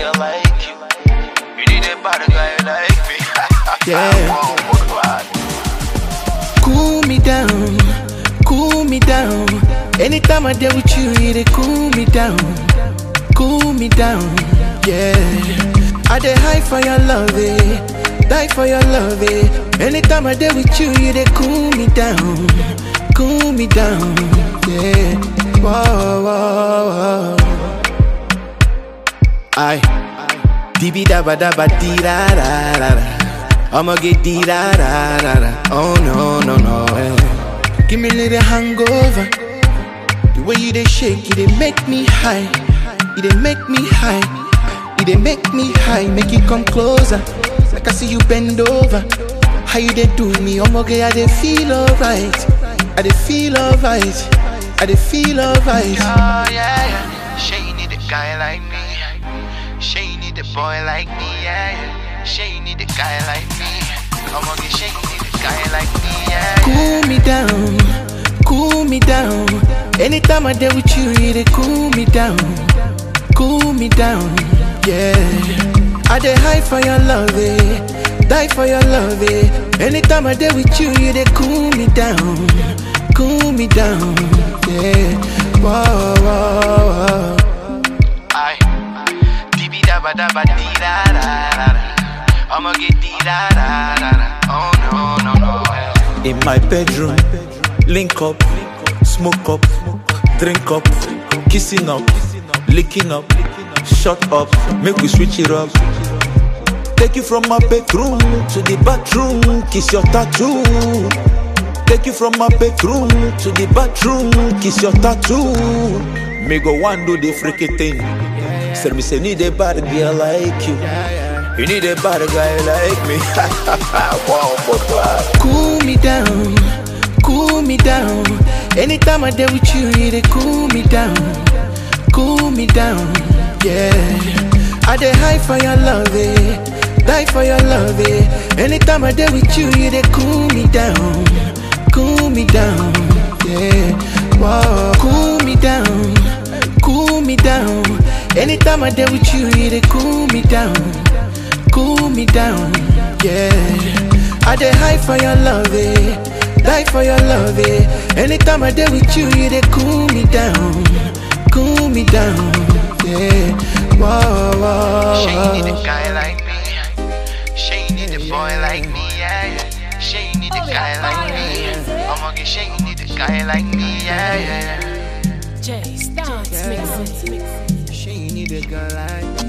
girl like you. You need a bad guy like me. Yeah. Wow, what bad. Cool me down, cool me down. Anytime I deal with you, you they cool me down, cool me down. Yeah, I dey high for your love, eh? Die for your love, eh? Anytime I deal with you, you they cool me down, cool me down. Yeah, whoa, whoa, whoa. Aye. Dibi daba daba di da da da da. I'ma get di da da da da. Oh no no no. eh. Give me a little hangover. The way you they shake, you they make me high. You they make me high. You they make me high. Make you come closer. Like I see you bend over. How you they do me? I'ma get I they feel alright. I they feel alright. I they feel alright. Oh, yeah, yeah. She need a guy like me. She need a boy like me, yeah, yeah. She need a guy like me. I'm gonna get she need a guy like me, yeah. yeah. Cool me down, cool me down. Anytime I deal with you, you they cool me down, cool me down. Yeah, I dey high for your love, eh? Die for your love, eh? Anytime I deal with you, you they cool me down, cool me down. Yeah, whoa, whoa, whoa. Aye. Dibi daba daba di da da da da. I'ma get di da da da da. Oh no no no. eh. In my bedroom, link up, smoke up, drink up, kissing up, licking up, shut up, make we switch it up. Take you from my bedroom to the bathroom, kiss your tattoo. Take you from my bedroom to the bathroom, kiss your tattoo. Me go one do the freaky thing. Said me say need a bad girl like you. You need a bad guy like me. wow, but bad. cool me down, cool me down. Anytime I deal with you, you they cool me down, cool me down. Yeah, I dey high for your love, eh? Die for your love, eh? Anytime I deal with you, you they cool me down, cool me down. Yeah, whoa, cool me down, cool me down. Anytime I deal with you, you they cool me down cool me down. Yeah, I dey high for your love, eh? Die for your love, eh? Anytime I deal with you, you dey cool me down, cool me down. Yeah, whoa, whoa, She need a whoa. guy like me. She need a boy like me, yeah, yeah. She need a guy like me. I'ma get she need a guy like me, yeah, yeah. Jay Stance mixing. She need a girl like